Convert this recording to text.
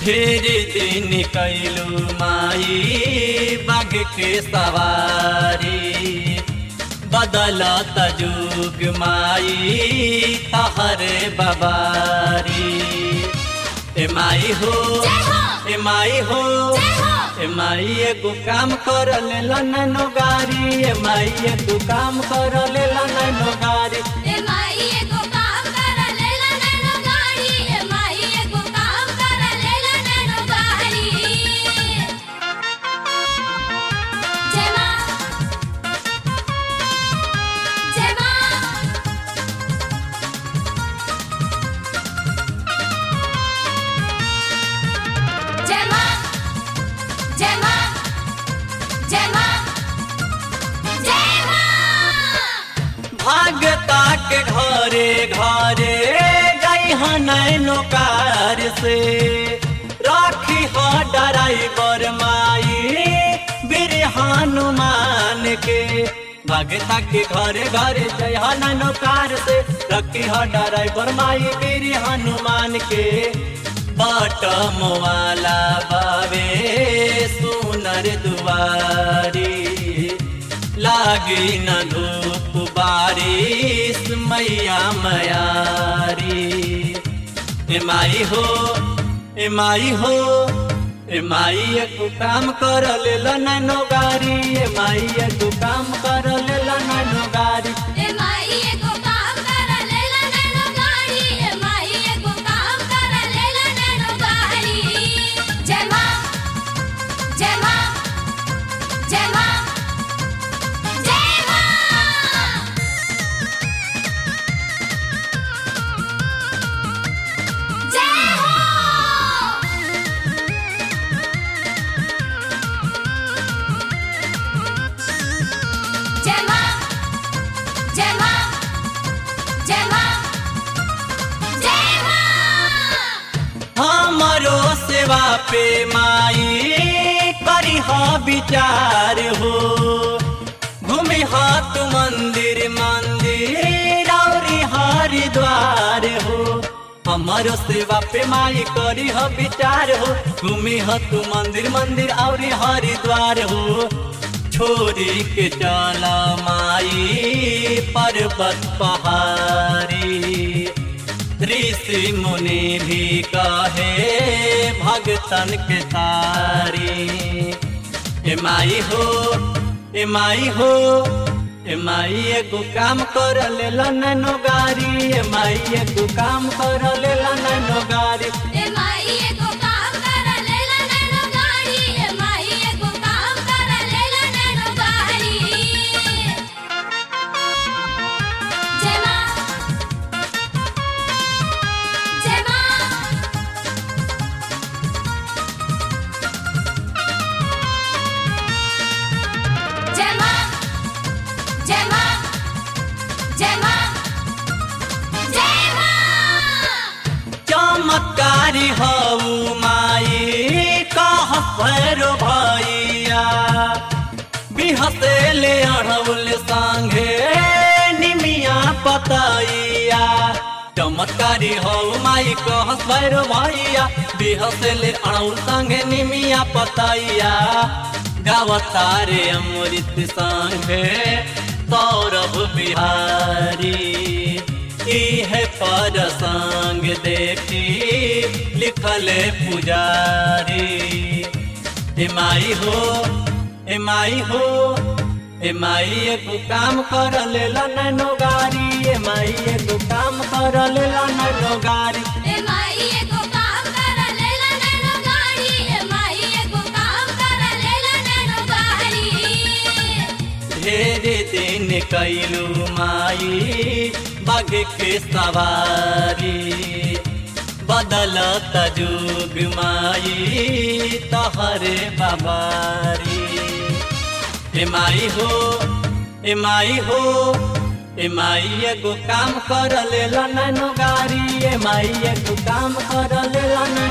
ढेर दिन कैलू माई बाघ के सवारी बदलत जुग माई तहरे बबारी ए माई हो जय हो ए माई हो जय हो ए माई एगो काम कर लेला नैनो गारी ए माई एगो काम कर लेला नैनो गारी ए माई एगो काम कर लेला नैनो गाड़ी ए माई एगो काम कर लेला नैनो गाड़ी जय मां जय मां जय मां जय मां जय मां जय मां भागता के घरे घरे गई नैनो कार से राखी हो ड्राइवर माई बीर हनुमान के भागता के घरे घरे जय नैनो कार से रखी हो ड्राइवर माई बीर हनुमान के बटम वाला बावे सुनर दुआरी लागी न धूप बारिश मैया मयारी ए माई हो ए माई हो ए माई एक काम कर लेला नैनो गारी ए माई एक काम कर लेला नैनो गारी ए माई एगो काम कर लेला नैनो गाड़ी ए माई एगो काम कर लेला नैनो गाड़ी जय मां जय मां जय मां जय मां जय हो जय मां जय मां जय मां जय मां हमरो सेवा पे माई करी हा विचार हो घूमे हाथ मंदिर मंदिर और हरिद्वार हो हमारो सेवा पे माई करी ह विचार हो घूमे हाथ मंदिर मंदिर और हरिद्वार हो छोरी के चला माई पर्वत पहाड़ी ऋषि मुनि भी कहे भगतन के तारी ए माई हो ए माई हो ए माई एगो काम कर लेला नैनो गारी ए माई एगो काम कर लेला नैनो गारी ए माई एगो काम कर लेला नैनो गाड़ी ए माई एगो काम कर लेला नैनो गाड़ी जय मां जय मां जय मां जय मां जय मां जय मां चमत्कारी हऊ माई कह भैरो भैया बिहसेले अढ़ौल संगे निमिया पतैया चमत्कारी हऊ माई कह भैरो भैया बिहसेले अढ़ौल संगे निमिया पतैया गावतारे अमृत संगे सौरभ बिहारी इहे पर संग देखी लिखल पुजारी ए माई हो ए माई हो ए माई एगो काम कर लेला नैनो गारी ए माई एगो काम कर लेला नैनो गारी ए माई एगो काम कर लेला नैनो गाड़ी ए माई एगो काम कर लेला नैनो गाड़ी ढेर दिन कैलू माई बाघ के सवारी बदलत जुग माई तहरे बाबारी ए माई हो ए माई हो ए माई एगो काम कर लेला नैनो गारी ए माई एगो काम कर लेला नैनो